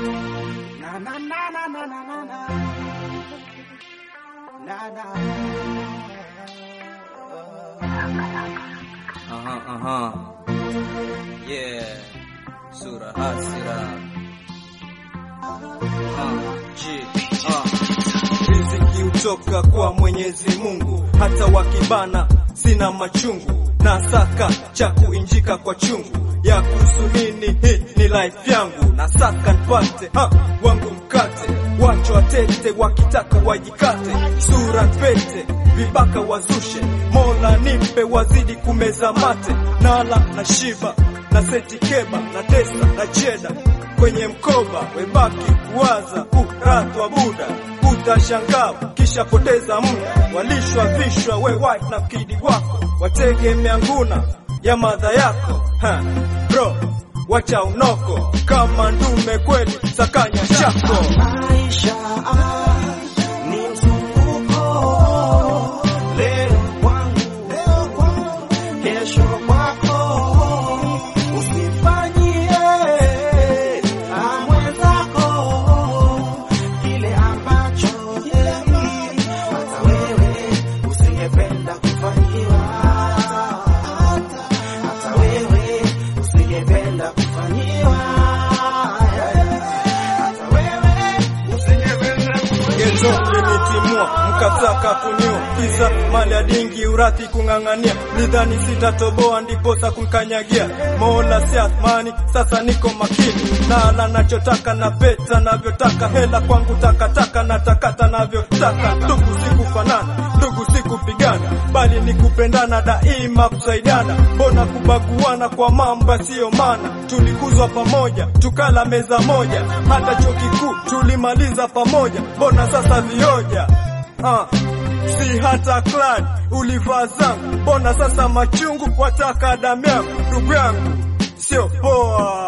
Na na na na na na na na. Na na. Aha, aha. Yeah. Sura hasira. Ah, G, ah. Riziki hutoka kwa Mwenyezi Mungu, hata wakibana sina machungu, na saka cha kuinjika kwa chungu ya kuhusu nini, hii ni life yangu, na saka nipate ha, wangu mkate, wacho watete wakitaka wajikate, sura pete vibaka wazushe, Mola nipe wazidi kumeza mate, nala na shiba na seti keba na tesa na cheda kwenye mkoba, webaki kuwaza kuratwa buda, utashangaa kisha poteza muda, walishwa vishwa we wife na kidi wako, wategemea nguna ya madha yako ha, bro wacha unoko kama ndume kweli, sakanya chako Maisha ah, ni mzunguko. Leo kwangu, leo kwangu, kesho kwako. Usifanyie ah, mwenzako kile ambacho hata wewe usingependa kufanyiwa. Hata wewe usingependa kufanyiwa. Hata wewe usingependa Geto linitimua mkataka kunio kisa mali ya dingi urathi kung'ang'ania, nidhani sitatoboa ndiposa kunkanyagia. Mola si athmani, sasa niko makini, nala nachotaka na peta navyotaka, hela kwangu takataka na takata navyotaka. Ndugu sikufanana, ndugu sikupigana, bali ni kupendana daima, kusaidiana. Mbona kubaguana kwa mambo yasiyo maana? Tulikuzwa pamoja, tukala meza moja, hata chuo kikuu tulimaliza pamoja. Mbona sasa vioja? Ah, si hata clan ulivaa zangu, mbona sasa machungu wataka damu yangu? Ndugu yangu sio poa.